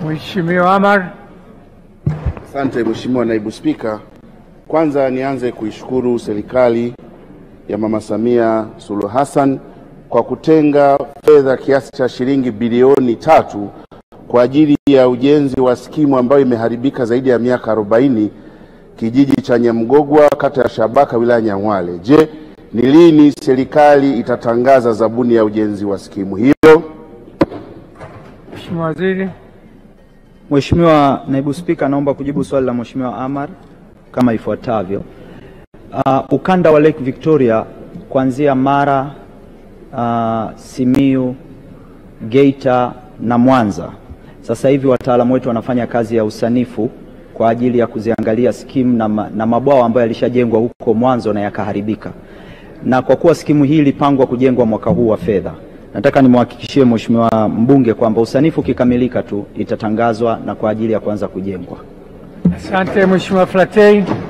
Mheshimiwa Amar. Asante Mheshimiwa Naibu Spika. Kwanza nianze kuishukuru serikali ya Mama Samia Suluhu Hassan kwa kutenga fedha kiasi cha shilingi bilioni tatu kwa ajili ya ujenzi wa skimu ambayo imeharibika zaidi ya miaka 40 kijiji cha Nyamgogwa kata ya Shabaka wilaya Nyang'hwale. Je, ni lini serikali itatangaza zabuni ya ujenzi wa skimu hiyo? Mheshimiwa Waziri. Mheshimiwa Naibu Spika, naomba kujibu swali la Mheshimiwa Amar kama ifuatavyo. Uh, ukanda wa Lake Victoria kuanzia Mara, uh, Simiu, Geita na Mwanza, sasa hivi wataalamu wetu wanafanya kazi ya usanifu kwa ajili ya kuziangalia skimu na, ma, na mabwawa ambayo yalishajengwa huko mwanzo na yakaharibika, na kwa kuwa skimu hii ilipangwa kujengwa mwaka huu wa fedha Nataka nimwahakikishie Mheshimiwa mbunge kwamba usanifu ukikamilika tu itatangazwa na kwa ajili ya kuanza kujengwa. Asante Mheshimiwa Flatei.